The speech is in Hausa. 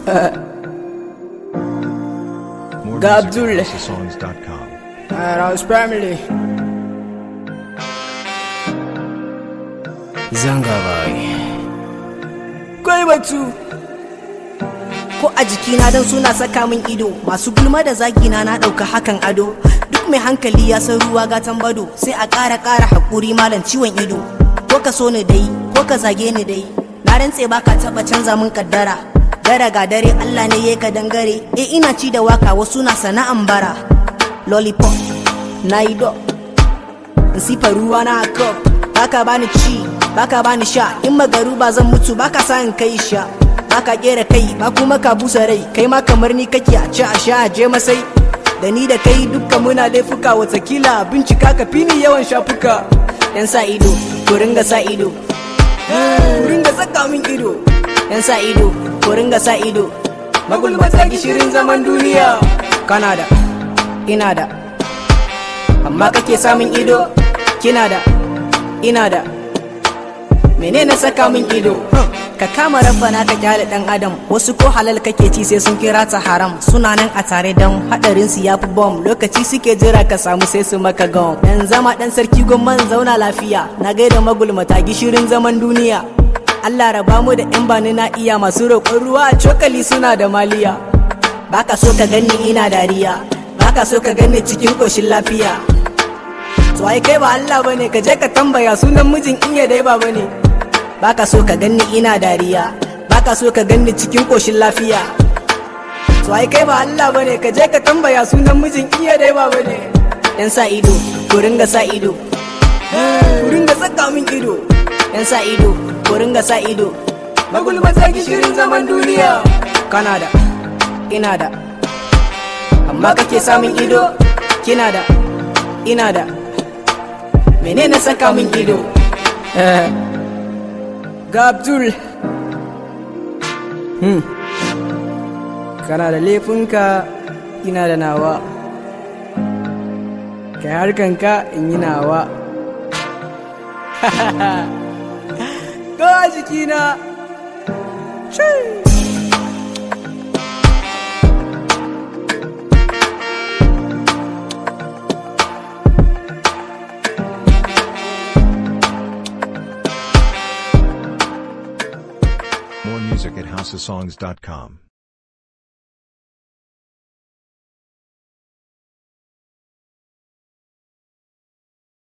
More Ga music Abdul. at HouseOfSongs.com. Rouse family. Zanga bai. Kai batu. ko a jikina don suna saka min ido masu gulma da zagina na ɗauka hakan ado duk mai hankali ya san ruwa gatan bado sai a ƙara ƙara haƙuri malam ciwon ido ko ka so ni dai ko ka zage ni dai na rantse ba ka taɓa canza min kaddara dare ga dare Allah ne ya ka dangare e ina ci da waka wasu na sana'an bara lollipop na yi do in sifa ruwa na cup baka bani ci baka bani sha in magaru ba zan mutu baka sa in kai sha baka kera kai ba kuma ka busa rai kai ma kamar ni kake a ci a sha a je masai da ni da kai dukka muna laifuka watakila bincika ka fini yawan shafuka yan sa ido ku ringa sa ido ku ringa saka min ido yan sa ido ku ringa sa ido magulmata gishirin zaman duniya kana da ina da amma kake samun ido kina da ina da menene saka min ido ka kama rabbana ka kyale dan adam wasu ko halal kake ci sai sun kira ta haram suna nan a tare dan hadarin su yafi bom lokaci suke jira ka samu sai su maka gom dan zama dan sarki gomman zauna lafiya na gaida magulmata gishirin zaman duniya Allah raba mu da yan bani na iya masu roƙon ruwa a cokali suna da maliya baka so ka ganni ina dariya baka so ka ganni cikin koshin lafiya to ai kai ba Allah bane ka je ka tambaya sunan mijin in ya dai ba bane baka so ka ganni ina dariya baka so ka ganni cikin koshin lafiya to ai kai ba Allah bane ka je ka tambaya sunan mijin in ya dai ba bane yan sa ido ku ringa sa ido ku ringa saka min ido yan sa ido ku ringa sa ido magulmata gishirin zaman duniya kana da ina da amma kake samun ido kina da ina da menene saka min ido Ga Abdul. Hmm. Kana da laifinka ina da nawa. Kai harkanka in yi nawa. Ga jikina. Chee! More music at HouseOfSongs.com.